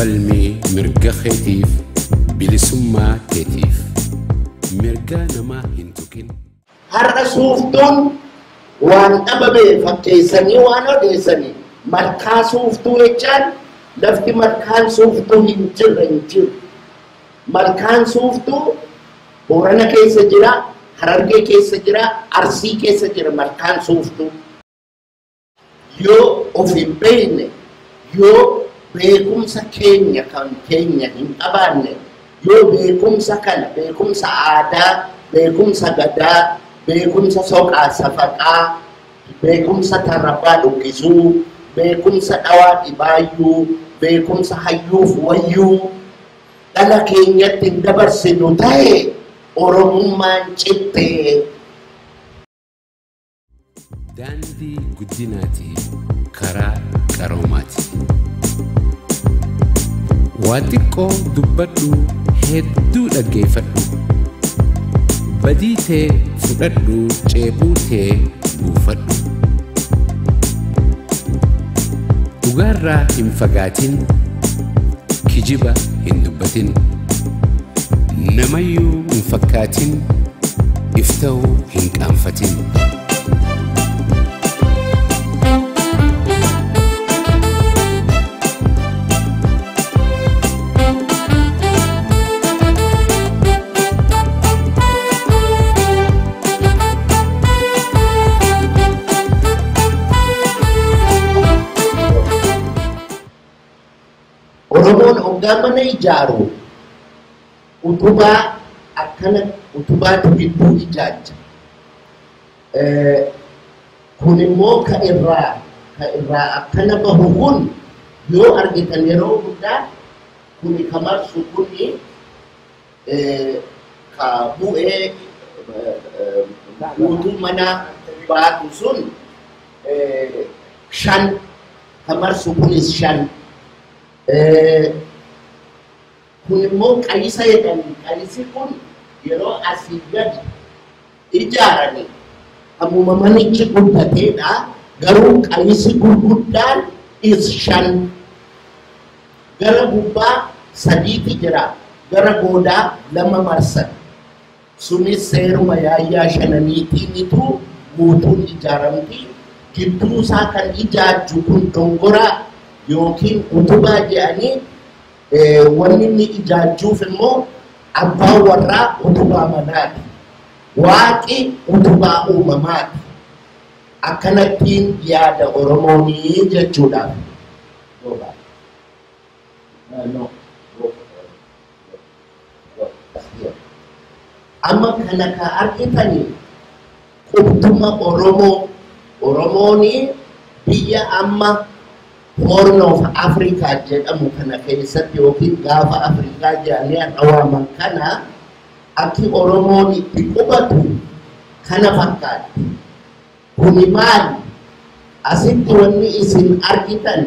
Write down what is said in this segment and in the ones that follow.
falmii mirga keetiif bilisummaa keetiif mirga namaa hin tuqin. har'a suuftuun waan dhabame fakkeessanii waan odeessanii malkaa suuftuu jechaan lafti malkaan suuftuu hin jirre hin jiru. Malkaan suuftuu Boorana keessa jira, Harargee keessa jira, Arsii keessa jira malkaan suuftuu. Yoo of hin beekne, yoo beekumsa keenya kan keenya hin qabaanne, yoo beekumsa kana, beekumsa aadaa, beekumsa gadaa, beekumsa soqaa safaqaa, beekumsa tarrabbaa dhukkisuu, beekumsa dhawaa dhibaayyuu, beekumsa hayyuuf wayyuu dhala keenyatti hin dabarsinu ta'e oromummaan cittee Daandii guddinaati karaa qaroomaati. Waa xiqqoo dubbadhu hedduu dhaggeeffadhu. Badii tee fudhadhu ceebuu tee buufadhu. Dhugaarraa hin fagaatin kijiba hin dubbatin. Namayyuu hin fakkaatin if ta'uu hin qaanfatin. Oromoon hoggaa mana ijaaru utubaa akkana utubaatu gidduu ijaajja. Eh, Kun immoo ka irraa ka irraa akkana bahu kun yoo argitan yeroo hundaa kuni ka marsu kuni eh, ka bu'ee eh, eh, guutuu mana baatu sun eh, shan ka marsu kunis shan. Eh, kun immoo qayisa jedhani qayisi kun yeroo asii gadi ijaarani ammuma manichi guddateedha garuu qayisi gurguddaan is shan gara gubbaa sadiiti jira gara goodaa lama marsan sunis seeruma yaayyaa shananiitiinitu guutuun ijaaramti gidduu isaa kan ijaajju kun dongoraa yookiin utubaa jedhanii eh, wanni inni ijaajjuuf immoo abbaan warraa utubaa manaati. Waaqi utubaa uumamaati. Akkanattiin yaada Oromoonii jechuudhaaf. Gooba. Uh, no. Go. Go. Here. Amma kana ka argitanii qubtuma Oromoo Oromoonii biyya amma Horn of Africa jedhamu kana keessatti yookiin gaafa Afrikaa jedhanii dhawaaman kana akki Oromoon itti qubatu kana fakkaatti. Kuni maali? Asitti wanni isin argitan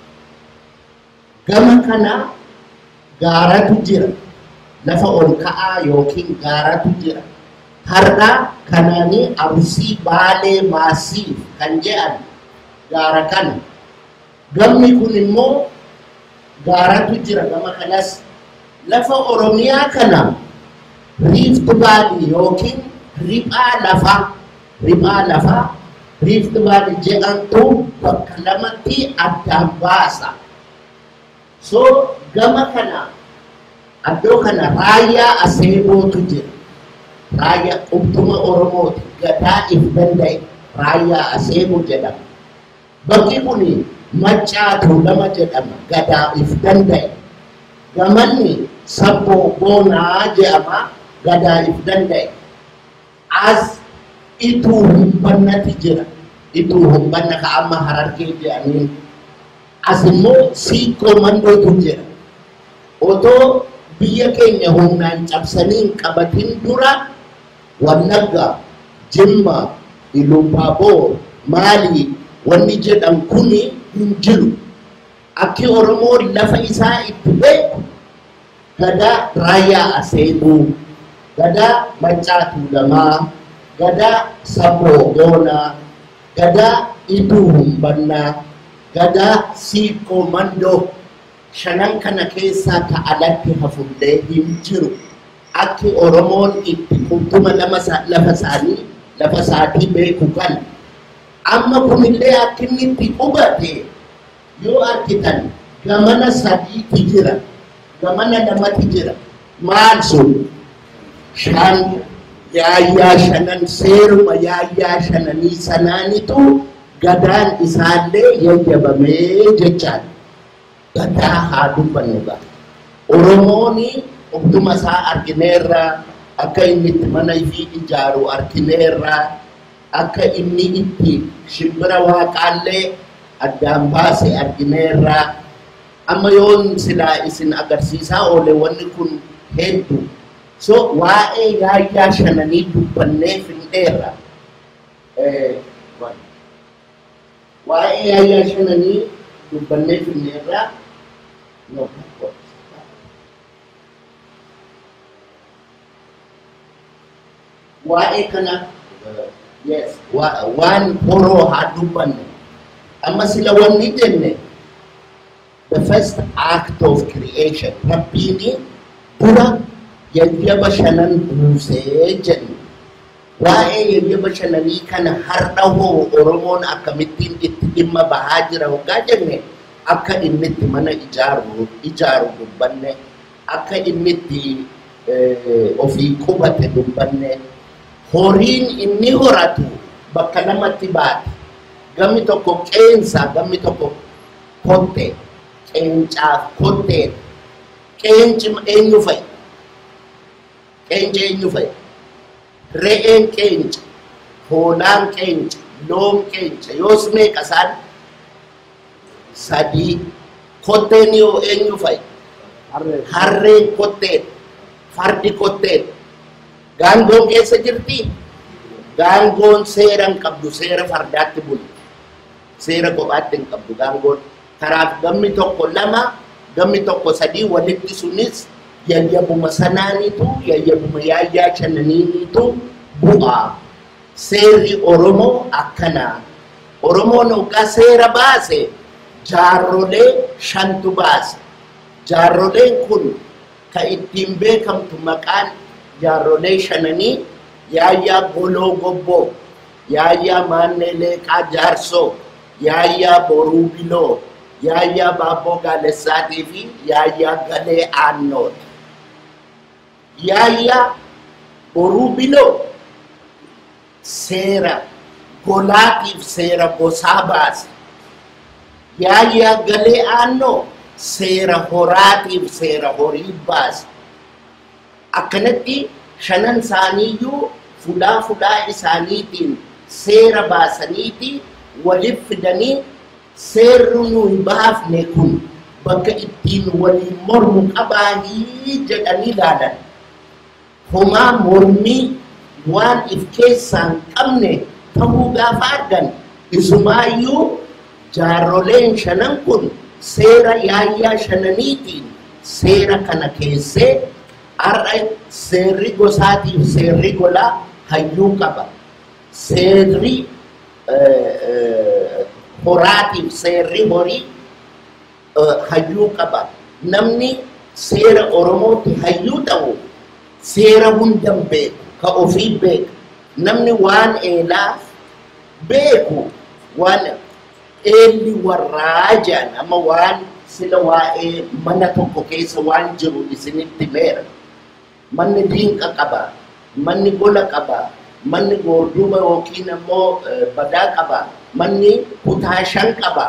gama kana gaaratu jira. Lafa ol ka'aa yookiin gaaratu jira. Har'a kanaanii Arsii Baalee Maasiif kan jedhan gaara kana. Gamni kun immoo gaaratu jira gama kanas lafa Oromiyaa kana Rift Valley yookiin riphaa lafaa riphaa lafaa Rift Valley jedhamtu bakka lamatti addaan baasa. So gama kana iddoo kana raayyaa aseebootu jira. Raayyaa qubtuma Oromooti gadaa if danda'e raayyaa aseeboo jedhama. Bakki kuni maccaatu lama jedhama gadaa if danda'e gamanni sabboo boonaa jedhama gadaa if danda'e as ituu humbannati jira ituu humbanna ka amma harargee jedhaniin as immoo siiqqoo mandootu jira otoo biyya keenya humnaan cabsanii hin qabatin dura wallagga jimma ilubaaboor maalii wanni jedhan kuni hin jiru akki oromoo lafa isaa itti beeku gadaa raayyaa aseebuu gadaa maccaatu lamaa gadaa saboo boonaa gadaa iduu humbannaa gadaa siiqqoo mandoo shanan kana keessaa ka alatti hafullee hin jiru akki oromoon itti qultuma lafa isaanii lafa isaatii beeku kan amma kunillee akka inni itti hubate yoo argitan gamana sadiiti jira gamana lamati jira maal sun shan yaayyaa shanan seeruma yaayyaa shananii sanaanitu gadaan isaallee yayyabamee jechaan gadaa haa dubbannu gaa oromooni ogduma isaa argineerra akka inni itti mana ifii ijaaru argineerra akka inni itti shimbira waaqaallee addaan baase argineerra amma yoon silaa isin agarsiisaa oole wanni kun hedduu so waa'ee yaayyaa shananii dubbannee findeerra waa'ee yaayyaa shananii dubbannee findeerra no, waa'ee kana yes waan horoo haa dubbanne amma sila wanni jenne the first act of creation rabbiini dura yayyaba shanan buusee jennu waa'ee yayyaba shananii kana har'a hoo oromoon akkamittiin itti dhimma bahaa jira hoggaa jenne akka inni itti mana ijaaru ijaaru dubbanne akka inni itti ofii qubate dubbanne horiin inni horatu bakka lamatti baate gammi tokko qeensa gammi tokko kotte qeencaaf kottee qeenci eenyu fa'i qeenci eenyu fa'i re'een qeenca hoolaan qeenca loon qeenca yoos meeqa isaan sadii kotteen yoo eenyu fa'i harreen kotteen fardi kotteen gaangoon keessa jirti gaangoon seera hin qabdu seera fardaatti bulu seera kophaatti hin qabdu gaangoon karaaf gammi tokko lama gammi tokko sadii walitti sunis yayyabuma sanaanitu yayyabuma yaayyaa shananiinitu bu'aa seerri oromoo akkanaa oromoon hoggaa seera baase jaarrolee shantu baase jaarroleen kun ka ittiin beekamtu maqaan jaarrolee shananii yaayyaa goloo gobboo yaayyaa maannee leeqaa jaarsoo yaayyaa boruu biloo yaayyaa baabboo gaalessaatii fi yaayyaa galee aannooti yaayyaa boruu biloo seera golaatiif seera gosaa baase yaayyaa galee aannoo seera horaatiif seera horii baase akkanatti shanan isaaniiyyuu fuudhaa fuudhaa isaaniitiin seera baasaniiti waliif fidanii seerri nuyi baafne kun bakka ittiin waliin mormu qabaanii jedhanii ilaalan homaa mormii waan if keessaa hin qabne ta'uu gaafa argan isumaayyuu jaarroleen shanan kun seera yaayyaa shananiitiin seera kana keessee har'a seerri gosaatiif seerri golaa hayyuu qaba seerri horaatiif seerri horii hayyuu qaba namni seera oromootti hayyuu ta'u seera hundan beeku ka ofii beeka namni waan eelaa beeku waan eelli warraa jedhan amma waan sila waa'ee mana tokko keessa waan jiru isinitti meera manni diinqa qaba manni gola qaba manni goorduba yookiin ammoo badaa qaba manni kutaa shan qaba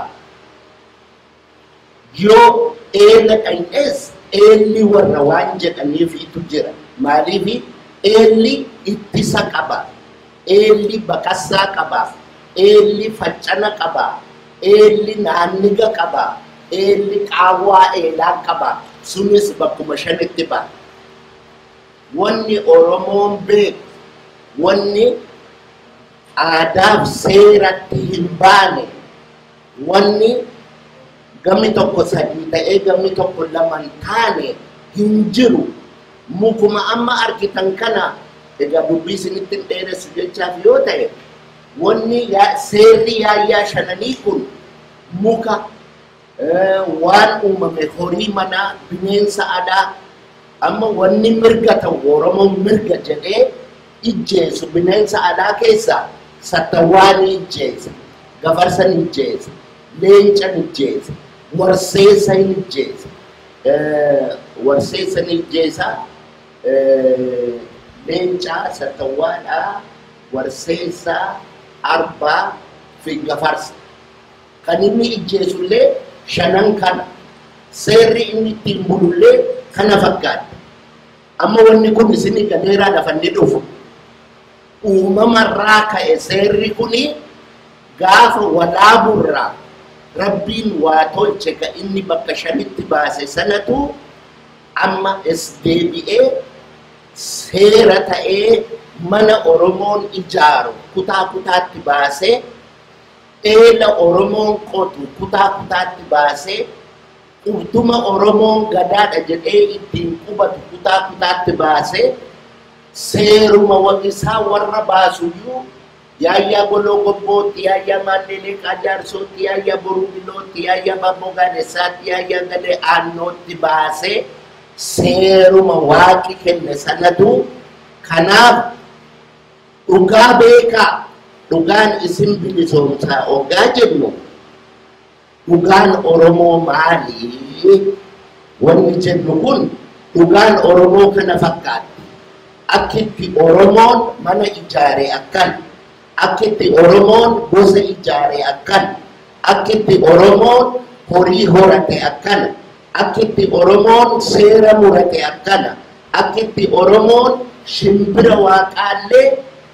yoo eela dhaynes eelli warra waan jedhaniifitu jira maaliifi eelli ittisa qaba eelli baqassaa qaba eelli faccana qaba eelli naanniga qaba eelli qaawwaa eelaa qaba sunis bakkuma shanitti ba'a wanni oromoon beeku wanni aadaaf seeratti hin baane wanni gamni tokko sadii ta'ee gamni tokko lama hin taane hin jiru mukuma amma argitan kana egaa dubbii isinitti hin dheeressu jechaaf yoo ta'e wanni seerri yaayyaa shananii kun muka eh, waan uumame horii manaa bineensa alaa amma wanni mirga ta'u oromoon mirga jedhee ijjeesu bineensa alaa keessaa sattawwaan ijjeesa gafarsa ni ijjeesa leenca ni ijjeesa warseessa ni ijjeesa eh, warseessa ni ijjeesa eh, leenca sattawwaadha warseessa arbaa fi gafarsa kan inni ijjeesullee shanan kana seerri inni ittiin bulullee kana fakkaata amma wanni kun isini gadeeraa lafanni dhufu uumamarraa ka'e seerri kuni gaafa walaaburraa rabbiin waa tolche ka inni bakka shanitti baase sanatu amma es deebi'ee seera ta'ee mana oromoon ijaaru kutaa kutaatti baasee eela oromoon qotu kutaa kutaatti baasee qubtuma oromoon gadaadha jedhee ittiin qubatu kutaa kutaatti baasee seeruma waqisaa warra baasuyyuu yaayyaa goloo gobbootti yaayyaa maalleelee qaajaarsootti yaayyaa boruu bilootti yaayyaa babboo gaadessaatti yaayyaa galee aannootti baasee seeruma waaqi kenne sanatu kanaaf dhugaa beekaa dhugaan isin bilisoomsaa ogaa jennu dhugaan oromoo maalii wanni jennu kun dhugaan oromoo kana fakkaatti akkitti oromoon mana ijaare akkan akkitti oromoon gosa ijaare akkan akkitti oromoon horii horate akkana akkitti oromoon seera murate akkana akkitti oromoon shimbira waaqaallee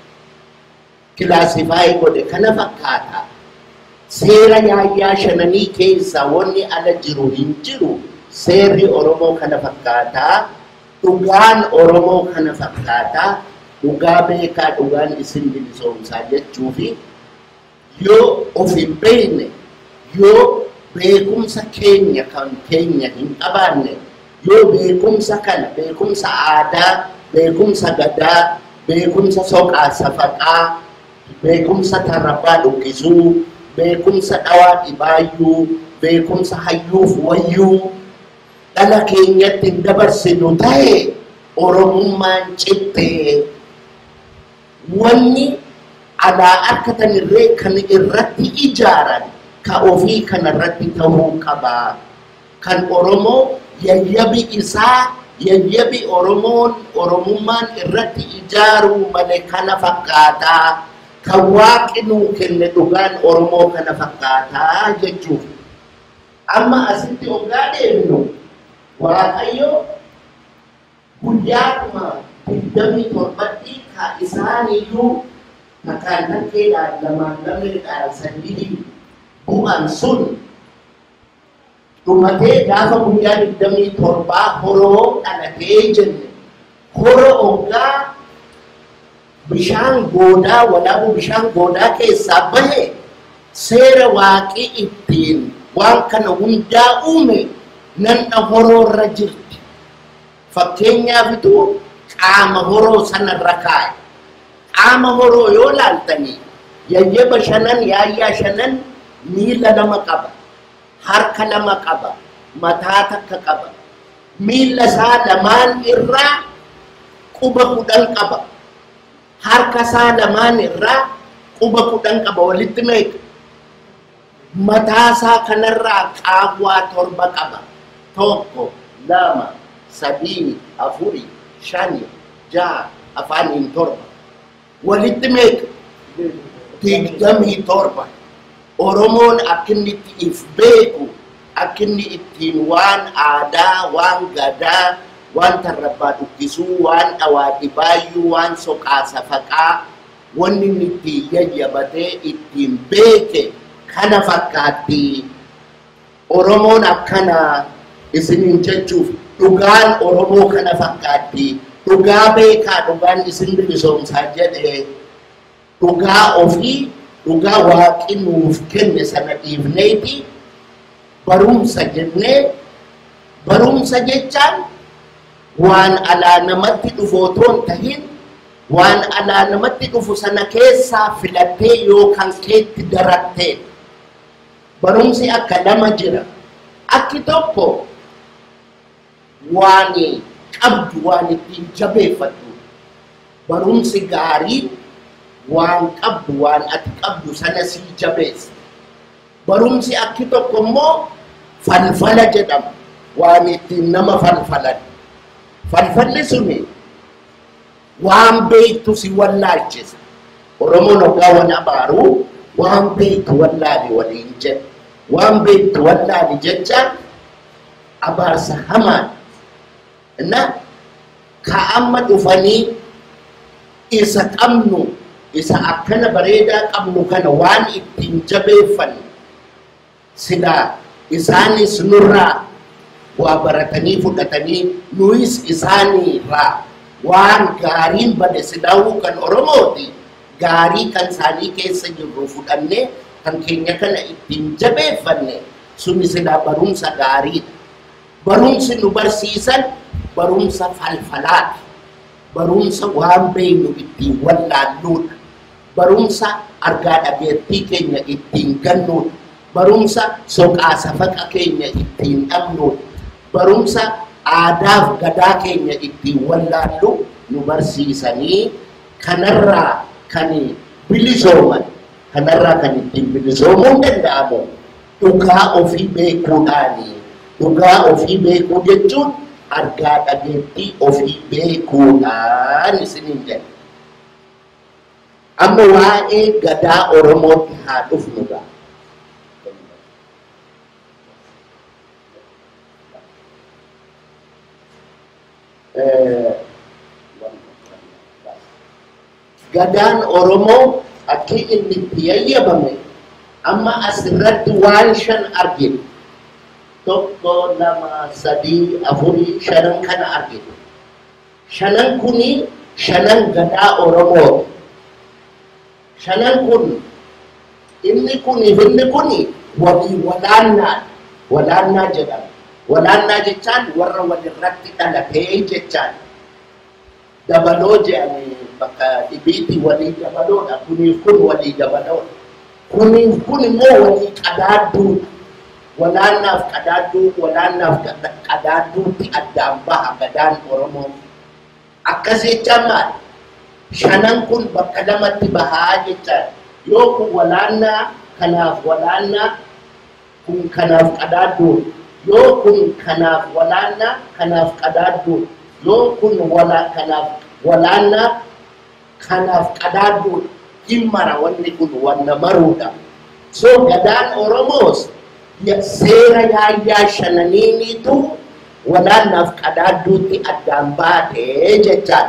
kilaasifaayi godhe kana fakkaata seera yaayyaa shananii keessa wanni ala jiru hin jiru seerri oromoo kana fakkaataa dhugaan oromoo kana fakkaataa dhugaa beekaa dhugaan isin bilisoomsaa jechuufi yoo of hin beekne yoo beekumsa keenya kan keenya hin qabaanne yoo beekumsa kana beekumsa aadaa beekumsa gadaa beekumsa soqaa safaqaa beekumsa tarrabbaa dhukkisuu beekumsa dhawaa dhibaayyuu beekumsa hayyuuf wayyuu dhala keenyatti hin dabarsinu ta'e oromummaan cittee wanni alaa akkatan irree kan irratti ijaaran ka ofii kana irratti ta'uu qabaa kan oromoo yayyabi isaa yayyabi oromoon oromummaan irratti ijaaruu male kana fakkaataa kan waaqi nuu kenne dhugaan oromoo kana fakkaataa jechuuf amma asitti ogaa deemnu waaqayyo guyyaadhuma digdamii torbatti ka isaaniyyuu makaan takkeedhaan lamaan lameedhaan sadii bu'an sun dhumatee gaafa guyyaa digdamii torbaa horoo dhalatee jenne horo ogaa bishaan goodaa walaabuu bishaan goodaa keessaa bahe seera waaqii ittiin waan kana hundaa uume nanna horoorra jirti fakkeenyaafitu qaama horoo sanarra kaa'e qaama horoo yoo laaltanii yayyaba shanan yaayyaa shanan miila lama qaba harka lama qaba mataa takka qaba miila isaa lamaan irraa quba kudhan qaba harka isaa lamaan irraa quba kudhan qaba walitti meeqa mataa isaa kanarraa qaawwaa torba qaba tokko lama sadii afuri shani jaha afaaniin torba walitti meeqa digdamii torba oromoon akkinni itti if beeku akkinni ittiin waan aadaa waan gadaa waan tarrabbaa dhukkisuu waan dhawaa dhibaayyuu waan soqaa safaqaa wanni inni ittiin yayyabatee ittiin beeke kana fakkaatti oromoon akkana isiniin jechuuf dhugaan oromoo kana fakkaatti dhugaa beekaa dhugaan isin bilisoomsaa jedhe dhugaa ofii dhugaa waaqi nuuf kenne sana dhiifneeti barumsa jennee barumsa jechaan waan alaa namatti dhufu otoo hin tahin waan alaa namatti dhufu sana keessaa filattee yookaan keetti darattee barumsi akka lama jira akki tokko waan qabdu waan ittiin jabeeffattu barumsi gaariin waan qabdu waan ati qabdu sana sii jabeessa barumsi akki tokko immoo falfala jedhama waan ittiin nama falfalan falfalli suni waan beektu si wallaalchisa oromoon hoggaa wal abaaru waan beektu wallaali waliin jedha waan beektu wallaali jechaan abaarsa hamaan እና ከአመ ዱፈኒ ኢሰ ቀምኑ ኢሰ አከነ በሬዳ ቀምኑ ከነ ዋን ኢትቲን ጀቤፈን ስላ ኢሳኒስ ኑራ ዋ በረተኒ ፉደተኒ ኑይስ ኢሳኒራ ዋን ጋሪን በደ ስዳው ከን ኦሮሞቲ ጋሪ ከን ሳኒ ኬሰ ጅሩ ፉደኔ ከን ኬኛ ከነ ኢትቲን ጀቤፈነ ሱኒ ስላ በሩምሰ ጋሪidha barumsi nu barsiisan barumsa falfalaati barumsa waan beeynu ittiin wallaalluudha barumsa argaa dhageettii keenya ittiin gannuudha barumsa soqaa safaqa keenya ittiin dhabnuudha barumsa aadaaf gadaa keenya ittiin wallaallu nu barsiisanii kanarraa kan bilisooman kanarraa kan ittiin bilisoomuun danda'amu dhugaa ofii beekuudhaanii dhugaa ofii beekuu jechuun argaa dhageettii ofii beekuudhaan isiniin jedha. Amma waa'ee gadaa Oromootti haa dhufnuudha. Gadaan Oromoo akki inni itti yayyabame amma asirratti waan shan argina. tokko lama sadii afurii shanan kana argina shanan kuni shanan gadaa oromooti shanan kun inni kuni inni kuni walii walaannaa walaannaa jedhama walaannaa jechaan warra walirratti dhalatee jechaan dabaloo jedhame bakka dhibiitti walii dabaloodha kuniif kun walii dabaloodha kuniif kun immoo walii qadaadduudha walaannaaf qadaadduu walaannaaf qadaadduutti addaan baha gadaan oromoo akkas jechaan maal shanan kun bakka lamatti bahaa jechaan yoo kun walaannaa kanaaf walaannaa kun kanaaf qadaadduu yoo kun kanaaf walaannaa kanaaf qadaadduu yoo kun wala kanaaf walaannaa kanaaf qadaadduu hin mara wanni kun wanna maruudha so gadaan oromoos seera yaayyaa shananiiniitu walaannaaf qadaadduutti addaan baatee jechaan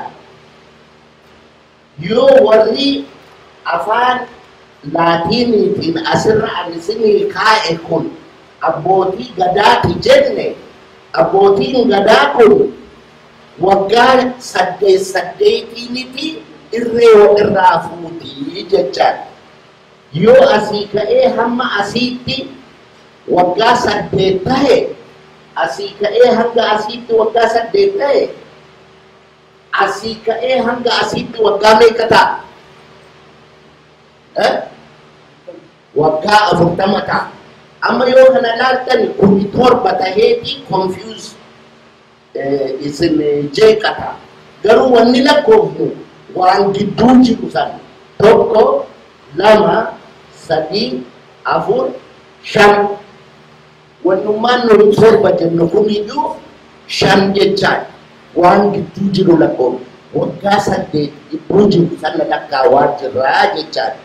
yoo warri afaan laatiiniitiin asirra ani isinii kaa'e kun abbootii gadaati jenne abbootiin gadaa kun waggaa saddeet saddeetiiniti irree walirraa fuutii jechaan yoo asii ka'ee hamma asiitti waggaa saddeet tahe asii ka'ee hanga asiitti waggaa saddeet tahe asii ka'ee hanga asiitti waggaa meeqa ta'a? Waggaa afurtama ta'a. Amma yoo kana laaltan kuni torba taheeti confuse isin jeeqata. Garuu wanni lakkoofnu waan gidduu jiru san tokko lama sadii afur shan wannummaan nuti torba jennu kuniyyuu shan jechaan waan gidduu jiru lakkoon waggaa saddeet gidduu jiru sana lakkaawaa jirraa jechaan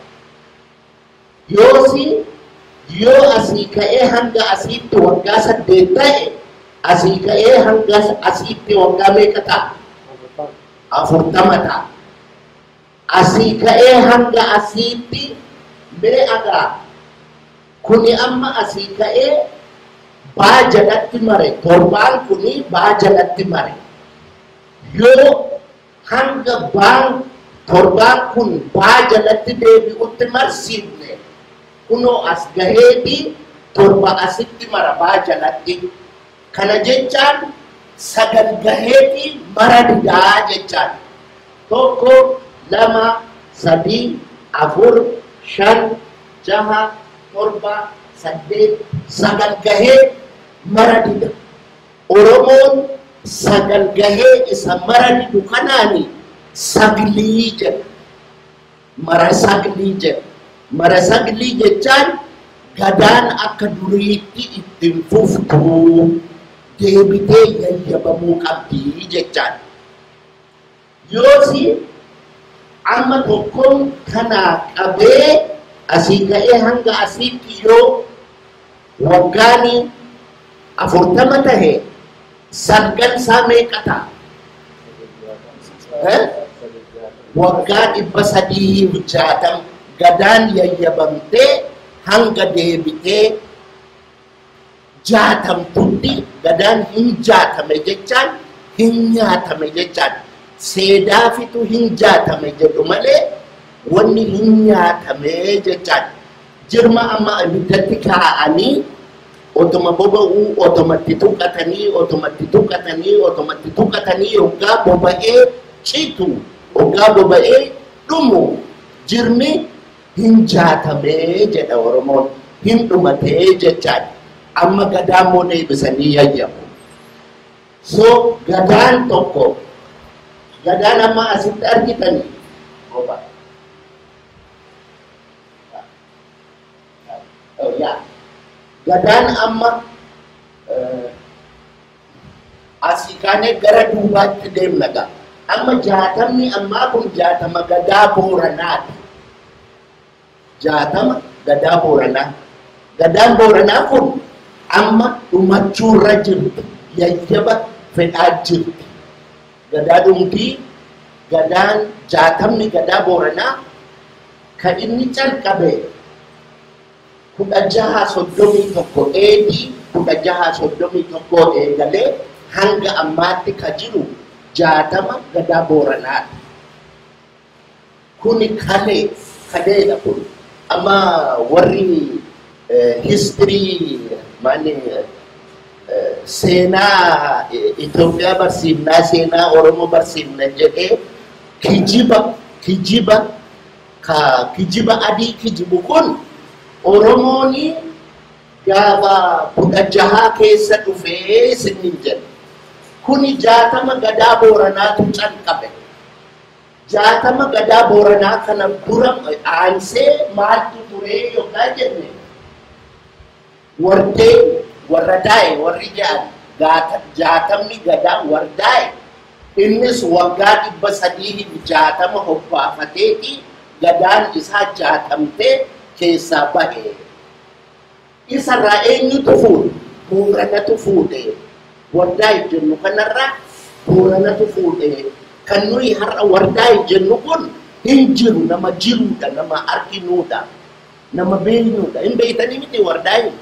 yoosi yoo asii ka'ee hanga asiitti waggaa saddeet ta'e asii ka'ee hanga asiitti waggaa meeqa ta'a? afurtama ta'a. Asii ka'ee hanga asiitti mee agaa kuni amma asii ka'ee baa jalatti mare torbaan kuni baa jalatti mare yoo hanga baan torbaan kun baa jalatti deebi'utti marsiifne kunoo as gaheeti torba asitti mara baa jalatti kana jechaan sagal gaheeti mara didaa jechaan tokko lama sadii afur shan jaha torba saddeet sagal gahee maradidha. Oromoon sagal gahee isa maradidu kanaani saglii jedha. Mara saglii jedha. Mara saglii jechaan gadaan akka duriitti ittiin fuftuu deebitee yayyabamuu qabdi jechaan. Yoosi amma tokkoon kanaa qabee asii ka'ee hanga asiitti yoo waggaani afurtama tahe salgan isaa meeqa ta'a? Eh? Waggaa dhibba sadii jaatam gadaan yayyabamtee hanga deebitee jaatamtutti gadaan hin jaatame jechaan hin nyaatame jechaan seedaafitu hin jaatame jedhu malee wanni hin nyaatame jechaan jirma amma ibiddatti kaa'anii otuma boba'uu otomatti tuqatanii otomatti tuqatanii otomatti tuqatanii yoggaa boba'ee citu yoggaa boba'ee dhumu jirmi hin jaatamee jedha oromoon hin dhumatee jechaan amma gadaa immoo deebisanii yayyabu so gadaan tokko gadaan amma asitti argitanii goba oh, yeah. gadaan amma eh, asii kaanee gara duubaatti deemna gaa amma jaatamni ammaa kun jaatama gadaa booranaati jaatama gadaa booranaa gadaan booranaa kun amma dhumachuurra jirti yayyaba fedhaa jirti gadaa dhumtii gadaan jaatamni gadaa booranaa kan inni calqabe kudha jaha soddomii tokko eedii kudha jaha soddomii tokko eegalee hanga ammaatti ka jiru jaatama gadaa booranaadha. Kuni kalee kaleedha kun amma warri histirii maani seenaa Itoophiyaa barsiifnaa seenaa Oromoo barsiifna jedhee kijiba kijiba ka kijiba adii kijibu kun Oromooni gaafa kudha jahaa keessa dhufee isinin jedha. Kuni jaatama gadaa booranaatu calqabe. Jaatama gadaa booranaa kana dura aansee maaltu turee yookaan jenne wardee warra daa'e warri jedhan jaatamni gadaa wardaa'e innis waggaa dhibba sadii jaatama hobbaafateeti gadaan isaa jaatamtee keessaa bahe. Isarraa eenyutu fuudhe? Booranatu fuudhe. Wardaa jennu kanarraa booranatu fuudhe. Kan nuyi har'a wardaa jennu kun hin jiru nama jiruudha nama arginuudha nama beeynuudha hin beeytanii miti wardaa hin.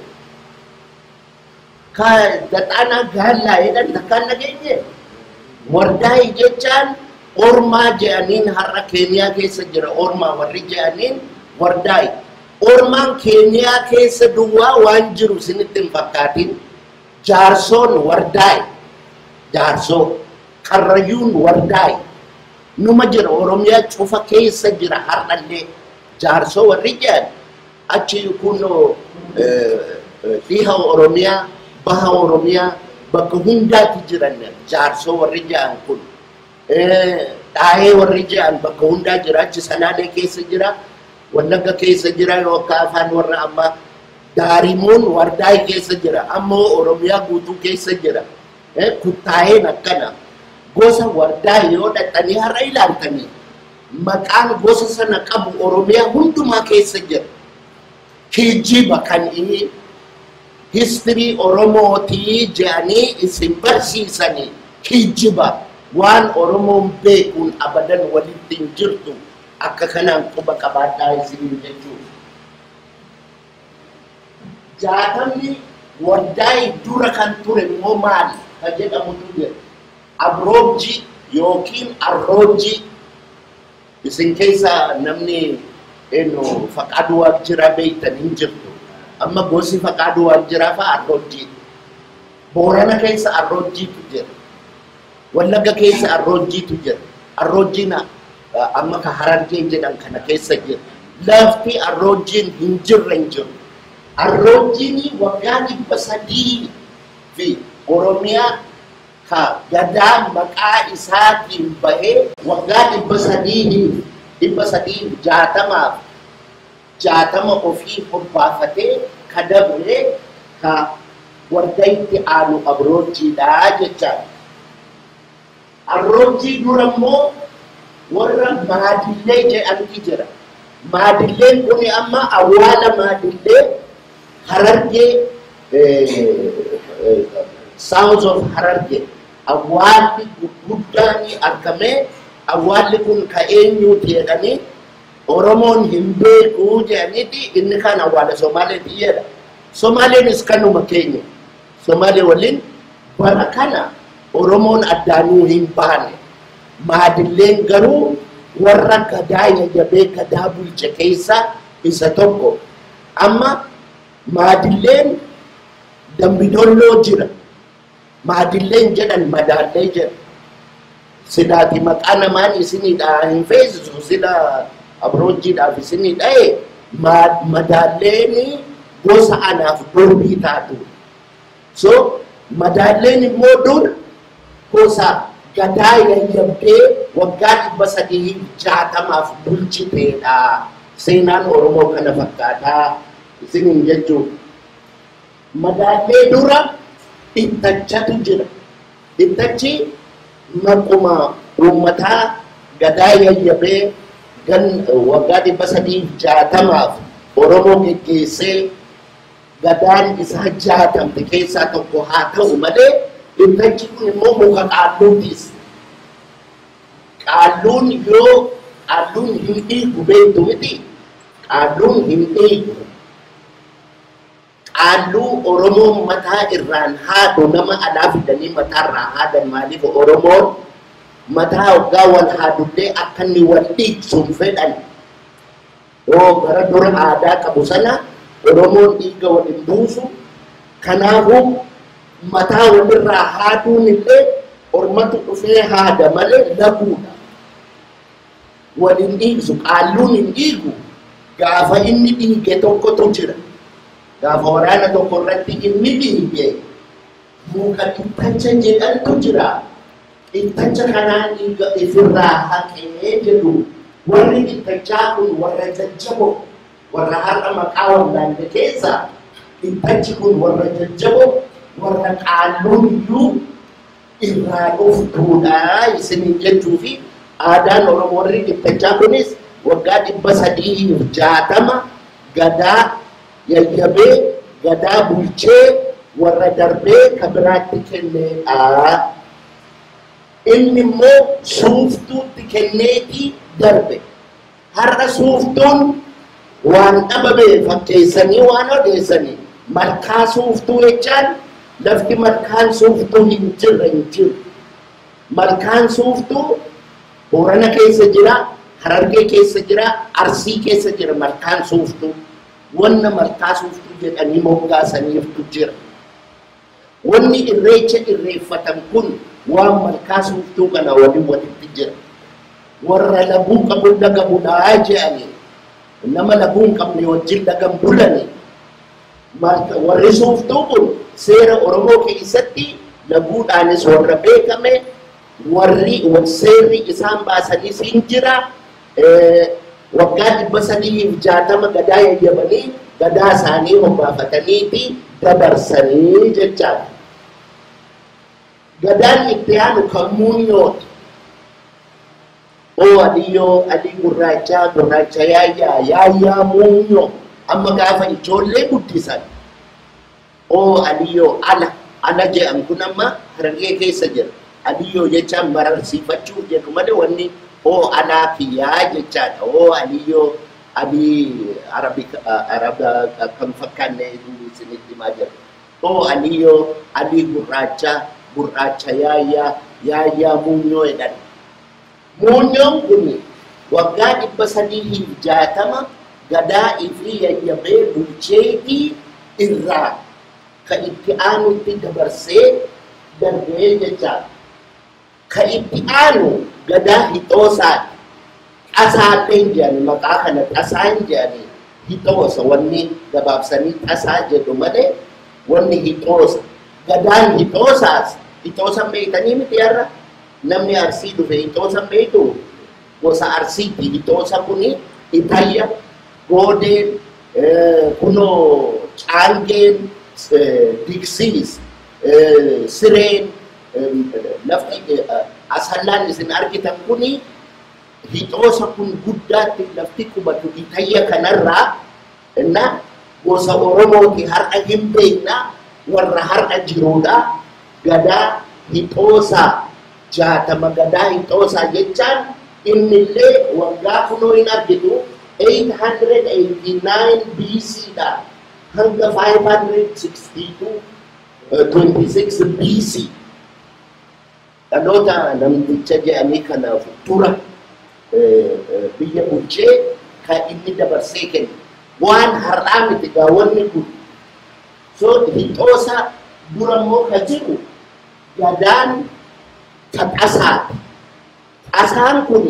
Ka daxaanaa gaallaa jedhan takkaan nageenye. Wardaa jechaan ormaa je'aniin har'a Keeniyaa keessa jira ormaa warri je'aniin wardaa ormaan keeniyaa keessa duwwaa waan jiru isinitti hin fakkaatin jaarsoon wardaa'i jaarsoo karrayyuun wardaa'i numa jira oromiyaa cufa keessa jira har'allee jaarsoo warri jedhan achi kunoo dhiha oromiyaa baha oromiyaa bakka hundaatti jiran jaarsoo warri jedhan kun dhaahee warri jedhan bakka hundaa jira achi salaalee keessa jira wallagga keessa jira yookaan afaan warra ammaa daarimuun wardaa keessa jira ammoo oromiyaa guutuu keessa jira kuttaa'een akkana gosa wardaa yoo dhaqanii har'a ilaaltanii maqaan gosa sana qabu oromiyaa hundumaa keessa jira kijiba kan inni histirii oromootii jedhanii isin barsiisanii kijiba waan oromoon beekuun abadan walitti hin jirtu akka kanaan quba qabaadhaa isiniin jechuudha. Jaatamni wardaa'ii dura kan ture immoo maali? Kan jedhamutu jira. Abroojji yookiin arroojji isin keessa namni eno faqaaduu waajjiraa beektan hin jirtu. Amma gosi faqaaduu waajjiraa fa'a arroojji. Boorana keessa arroojjiitu jira. Wallagga keessa arroojjiitu jira. Arroojjiin amma ka harargee jedhan kana keessa jira. Lafti arroojjiin hin jirre hin jiru. Arroojjiin waggaa dhibba sadii fi Oromiyaa ka gadaa maqaa isaatiin bahee waggaa dhibba sadii dhibba sadii jaatamaaf jaatama ofii hobbaafatee ka dabre ka waggaatti aanu abroojjiidhaa jechaa abroojjii dura immoo warra maadillee jedhamti jira maadilleen kun amma awwaala maadillee harargee south of harargee awwaalli guddaan argamee awwaalli kun ka eenyuuti jedhanii oromoon hin beekuu jedhaniiti inni kan awwaala somaaleeti jedha somaaleenis kanuma keenya somaalee waliin bara kana oromoon addaanuu hin baane maadilleen garuu warra gadaa yayyabee gadaa bulche keessa isa tokko amma maadilleen dambidolloo jira maadilleen jedhan madaallee jedha sidaati maqaa namaan isinidha hin feesisu sida abroojjiidhaaf isinii dha'e madaalleen gosa anaaf dorbii taatu so madaalleen immoo dur gosa gadaa yayyabdee waggaa dhibba sadii jaatamaaf bulchiteedha seenaan oromoo kana fakkaataa isiniin jechuun madaallee dura ittachatu jira ittachi maquma uummataa gadaa yayyabee gan waggaa dhibba sadii jaatamaaf oromoo geggeessee gadaan isaa jaatamte keessaa tokko haa ta'u malee ittachi kun immoo muka qaalluutis qaalluun yoo qaalluun hin dhiigu beektu miti qaalluun hin dhiigu qaalluu oromoon mataa irraan haadu nama alaa fidanii mataa irraa haadan maaliif oromoon mataa waggaa wal haadullee akka inni wal dhiigsuun fedhan yoo gara dura aadaa qabu sana oromoon dhiiga wal hin buusu kanaafuu mataa walirraa haaduun illee ormatu dhufee haada malee laguudha wal hin dhiigsu qaalluun hin dhiigu gaafa inni dhiige tokkotu jira gaafa waraana tokko irratti inni dhiige muka ittacha jedhantu jira ittacha kanaan dhiiga ifirraa haqee jedhu warri ittachaa kun warra jajjabo warra har'a maqaa wallaalle keessa ittachi kun warra jajjabo warra qaalluun iyyuu irraa dhuftuudha isiniin jechuu fi aadaan oromoo warri ittachaa kunis waggaa dhibba sadii jaatama gadaa yayyabee gadaa bulchee warra darbee ka biraatti kenneedha. Inni immoo suuftuutti kenneetii darbe. Har'a suuftuun waan dhabame fakkeessanii waan odeessanii malkaa suuftuu jechaan lafti malkaan suuftuu hin jirre hin jiru. Malkaan suuftuu Boorana keessa jira, Harargee keessa jira, Arsii keessa jira malkaan suuftuu. Wanna malkaa suuftuu jedhanii moggaasaniiftu jira. Wanni irreecha irreeffatan kun waan malkaa suuftuu kana waliin walitti jira. Warra laguu qabu laga bulaa jedhanii nama laguu hin qabne wajjin lagan bulani. Warri suuftuu kun seera Oromoo keessatti laguudhaanis warra beekame warri seerri isaan baasaniis hin jira. Waggaa dhibba sadiif jaatama gadaa yayyabanii gadaa isaanii hobbaafataniiti dabarsanii jechaadha. Gadaan itti aanu kan muunyooti. Oo adiyyoo adii gurraachaa gurraacha yaayyaa yaayyaa muunyoo amma gaafa ijoollee guddisan. Oo adiyyoo ala ala jedhamu kun amma harargee keessa jira. Adiyyoo jechaan bararsiifachuu jedhu malee wanni oo alaa kiyyaa jechaadha. Oo adiyyoo adii araba kan fakkaanne isinitti himaa jira. Oo adiyyoo adii gurraacha gurraacha yaayyaa yaayyaa muunyoo jedhan. Muunyoon kun waggaa dhibba sadii jaatama gadaa fi yayyabee bulcheetii irraa ka itti aanutti dabarsee darbee jechaadha. Ka itti aanu gadaa hixoosaati. Xasaallee jedhani maqaa kana xasaan jedhani hixoosa wanni gabaabsanii xasaa jedhu malee wanni hixoosa. gadaan hixoosaas hixoosan beektanii miti har'a namni arsii dhufe hixoosan beektu gosa arsiiti hixoosa kuni itayya goodeen kunoo caangeen diksiis sireen lafti asallaan isin argitan kuni hixoosa kun guddaatti lafti qubatu itayya kanarraa inna gosa oromooti har'a hin beekna warra har'a jiruudha gadaa hixoosaa jaatama gadaa hixoosaa jechaan innillee waggaa kunoo hin argitu 889 BC dha hanga 562 26 BC dhaloota namticha jedhanii kanaaf dura biyya bulchee kan inni dabarsee kenne waan har'aa miti gaawwanni kun so hixoosa dura immoo ka jiru gadaan ta qasaati qasaan kun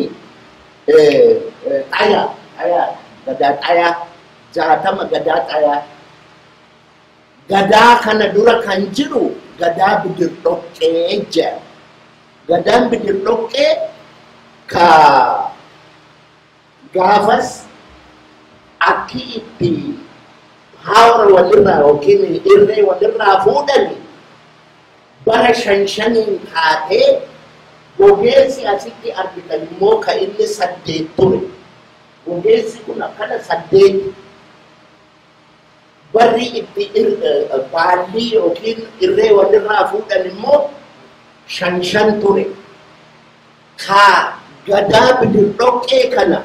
xaya xaya gadaa xayaa jaatama gadaa xayaa gadaa kana dura kan jiru gadaa bidirdhoqqee jedhama gadaan bidirdhoqqee ka gaafas akki itti haawara walirraa yookiin irree walirraa fuudhani bara shan shaniin kaatee gogeessi asitti argitan immoo ka inni saddeet ture gogeessi kun akkana saddeet barri itti baalli yookiin irree walirraa fuudhan immoo shan shan ture ka gadaa bidirdhoqqee kana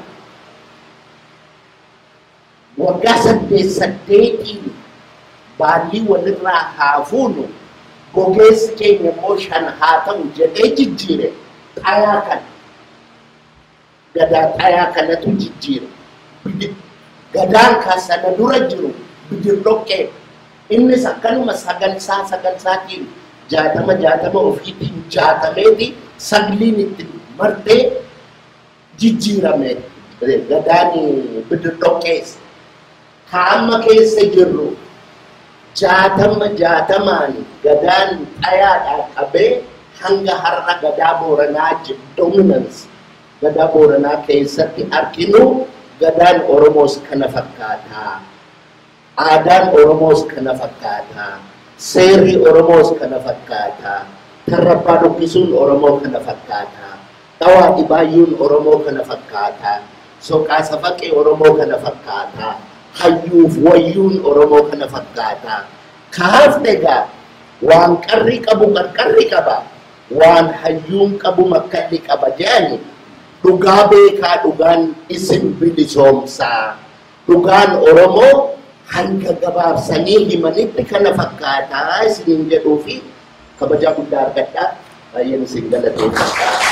waggaa saddeet saddeetiin baalli walirraa haa fuunu gogeessi keenya immoo shan haa ta'u jedhee jijjiire xayaa kana gadaa xayaa kanatu jijjiire gadaan ka sana dura jiru bidirdhoqqee innis akkanuma sagansaa sagansaatiin jaatama jaatama ofiitiin jaatameeti sagliin itti martee jijjiirame gadaan bidirdhoqqees ka amma keessa jirru jaatama jaatamaan gadaan xayaadhaa qabee hanga har'a gadaa booranaa dominance gadaa booranaa keessatti arginu gadaan oromoos kana fakkaataa aadaan oromoos kana fakkaataa seerri oromoos kana fakkaataa tarrabbaa dubbisuun oromoo kana fakkaataa dhawaa dhibaayyuun oromoo kana fakkaataa soqaa safaqee oromoo kana fakkaataa hayyuuf wayyuun oromoo kana fakkaataa kaafne egaa waan qarri qabu qarqarri qaba waan hayyuun qabu makkalli qaba jedhani dhugaa beekaa dhugaan isin bilisoomsaa dhugaan oromoo hanga gabaabsanii himanitti kana fakkaataa isiniin jedhuu fi kabajaa guddaa argadhaa baay'een isin galateeffadhaa